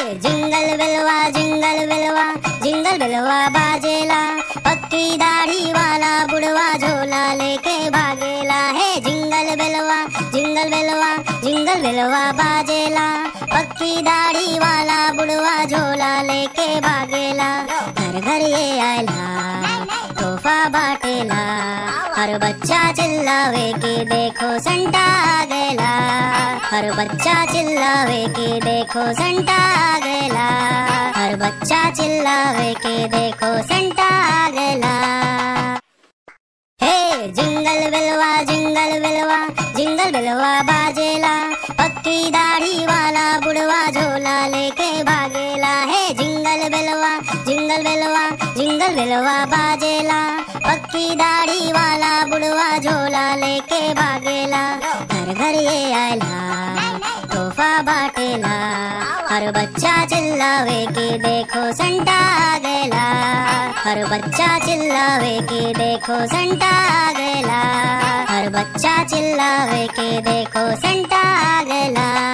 jingle बिलवा jingle बिलवा jingle बिलवा बाजेला पक्की दाढ़ी वाला बुढ़वा झोला लेके भागेला है जिंगल बिलवा जिंगल बिलवा जिंगल बिलवा बाजेला पक्की दाढ़ी वाला बुढ़वा झोला लेके भागेला घर घर ये आयला तोहफा बाटेला हर बच्चा चिल्लावे कि देखो संता आ गएला हर बच्चा चिल्लावे कि देखो संता आ गएला हर बच्चा चिल्लावे कि देखो संता आ गएला हे जिंगल बिलवा जिंगल बिलवा जिंगल बिलवा बाजेला पक्की दाढ़ी वाला बुढ़वा झोला लेके भागेला है जिंगल बिलवा जिंगल बिलवा जिंगल बिलवा बाजेला पक्की दाढ़ी वाला बुढ़वा झोला लेके भागेला घर घर ये आयला तोहफा बाटेला हर बच्चा चिल्लावे कि देखो संता आ गएला हर बच्चा चिल्लावे कि देखो संता आ गएला हर बच्चा चिल्लावे कि देखो संता आ गएला